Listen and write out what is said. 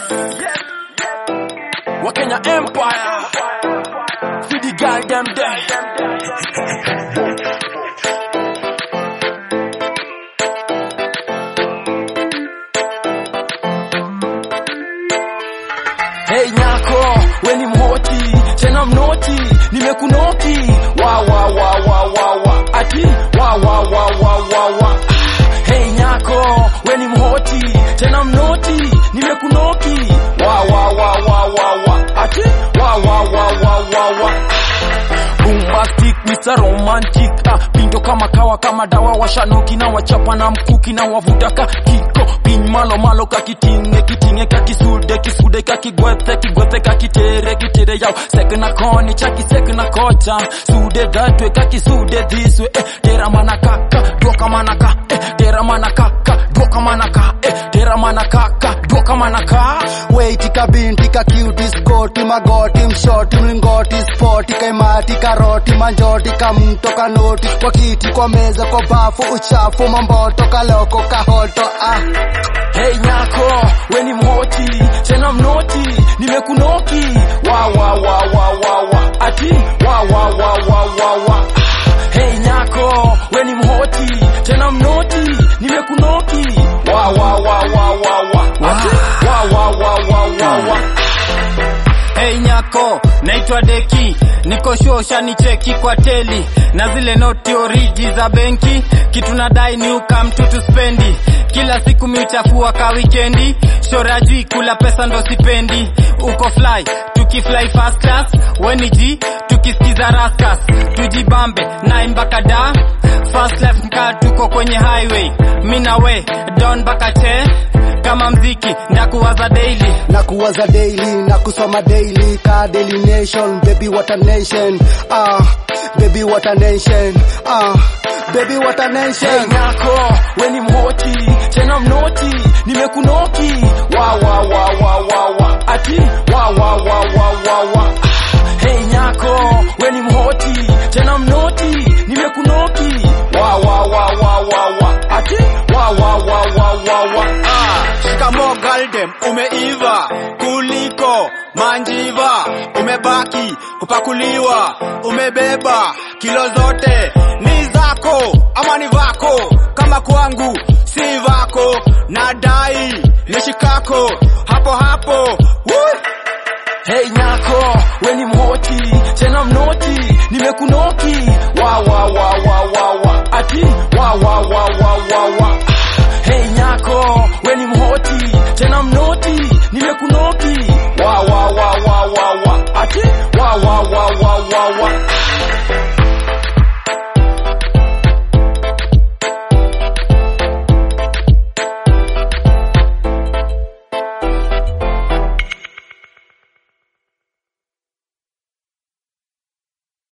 Wakenya Empire. See the girl them there. Hey nyako, we ni mhoti, tena mnoti, nimekunoki. Wa wa wa wa wa wa. Ati wa wa wa wa wa wa. Hey nyako, we ni mhoti, tena mnoti, nimekunoki. Wa wa wa wa wa wa. Ati wa wa wa wa wa wa. Bombastic, Mr. Romantic ah, pindo kama kawa kama dawa washanoki na wachapa na mkuki na wavuta ka kiko pin malo malo kakitinge kitinge kakisude kisude kakigwethe kigwethe kakitere kitere yao sek na koni chaki sek na kocha sude that way kakisude this way eh, tera mana kaka doka mana ka eh, tera mana kaka doka mana ka eh, tera mana kaka doka mana ka Wait kabinti ka cutie skoti magoti mshoti mlingoti spoti kaimati karoti manjoti kamto kanoti kwa kiti kwa meza kwa bafu uchafu mamboto kaloko kahoto ah. Hey nyako, we ni mhoti, tena mnoti, nimekunoki. Wa wa wa wa wa wa. Ati wa wa wa wa wa wa. Hey nyako, we ni mhoti, tena mnoti, nimekunoki. Wa wa wa wa wa wa. Ati wa wa wa wa wa wa. Hey nyako, naitwa Deki, niko shosha ni cheki kwa teli na zile noti oriji za benki, kitu nadai ni uka mtu tuspendi, kila siku miuchafua ka wikendi, shora jui kula pesa ndo sipendi, uko fly tukifly first class, weni G tukisikiza raskas, tujibambe nine mpaka da fast left mkaa tuko kwenye highway, mina we don mpaka che kama mziki ndakuwaza daily na kuwaza daily na kusoma daily ka daily nation baby what a nation ah baby what a nation ah baby what a Hey nation nyako, we ni mhoti, tena mnoti, nimekunoki. Wa wa wa wa wa wa. Ati wa wa wa wa wa wa. Hey nyako, we ni mhoti, tena mnoti, nimekunoki. Wa wa wa wa wa wa. Ati wa wa wa wa wa wa. Shikamo Galdem, umeiva kuliko manjiva, umebaki kupakuliwa, umebeba kilo zote ni zako ama ni vako, kama kwangu si vako, nadai nishikako hapo hapo Woo! Hey nyako, we ni mhoti, tena mnoti, nimekunoki. Wa wa wa wa wa wa. Ati wa wa wa wa wa wa.